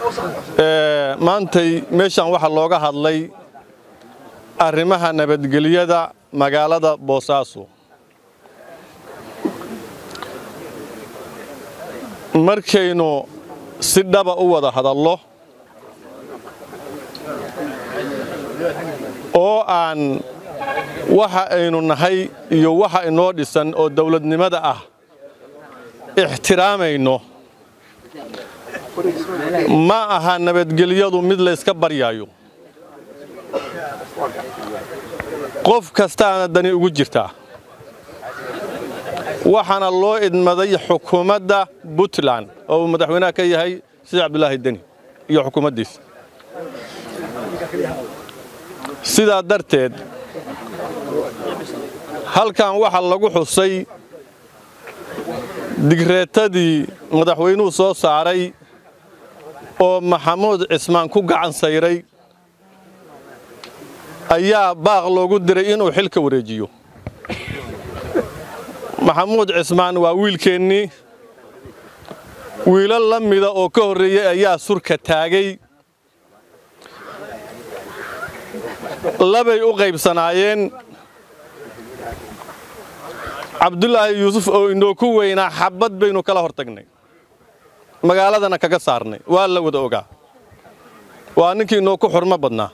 maantay meeshan waxaa looga hadlay arrimaha nabadgelyada magaalada boosaaso markaynu si dhaba u wada hadallo oo aan waxa aynu nahay iyo waxa inoo dhisan oo dawladnimada ah ixtiraamayno ma aha nabadgelyadu mid layska baryaayo qof kastaana dani ugu jirtaa waxaana loo idmaday xukuumadda puntland oo uu madaxweynaha ka yahay sida cabdulaahi deni iyo xukuumaddiisa sidaa darteed halkan waxaa lagu xusay digreetadii madaxweynuhu soo saaray oo maxamuud cismaan ku gacan sayray ayaa baaq loogu diray inuu xilka wareejiyo maxamuud cismaan waa wiilkeennii wiilal la mida oo ka horreeyey ayaa surka taagay labay u qaybsanaayeen cabdulaahi yuusuf oo inoo ku weynaa xabbad baynu kala hor tagnay magaaladana kaga saarnay waa la wada ogaa waa ninkii inoo ku xurmo badnaa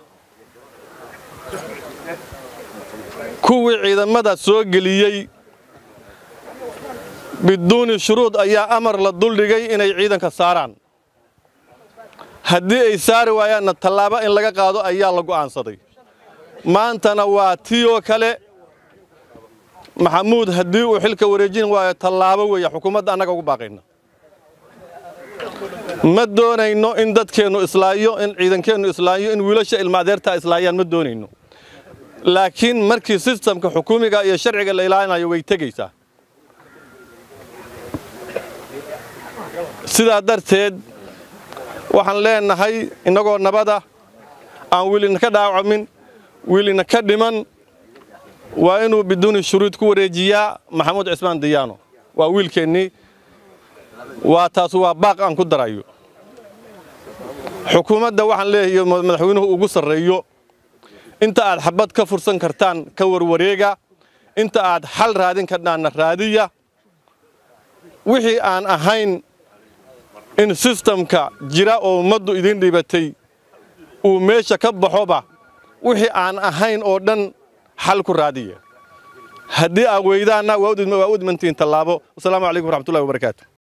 kuwii ciidamada soo geliyey biduuni shuruud ayaa amar la duldhigay inay ciidanka saaraan haddii ay saari waayaanna tallaabo in laga qaado ayaa la go'aansaday maantana waa tii oo kale maxamuud haddii uu xilka wareejin waayo tallaabo weeye xukuumadda annaga ugu baaqayna ma doonayno in dadkeennu islaayo in ciidankeennu islaayo in wiilasha ilmaadeertaa islaayaan ma doonayno laakiin markii sistamka xukuumiga iyo sharciga la ilaalinayo way tegaysaa sidaa darteed waxaan leenahay innagoo nabada aan wiilina ka dhaawacamin wiilina ka dhiman waa inuu biduuni shuruud ku wareejiyaa maxamuud cismaan diyaano waa wiilkeennii waa taas waa baaq aan ku darayo xukuumadda waxaan leeyahay madaxweynuhu ugu sarreeyo inta aad xabad ka fursan kartaan ka warwareega inta aad xal raadin kartaanna raadiya wixii aan ahayn in sistamka jira oo ummaddu idiin dhibatay uu meesha ka baxoba wixii aan ahayn oo dhan xal ku raadiya haddii aad weydaanna waa u idmantihiin tallaabo wasalaamu calaykum waraxmatullahi wabarakaatu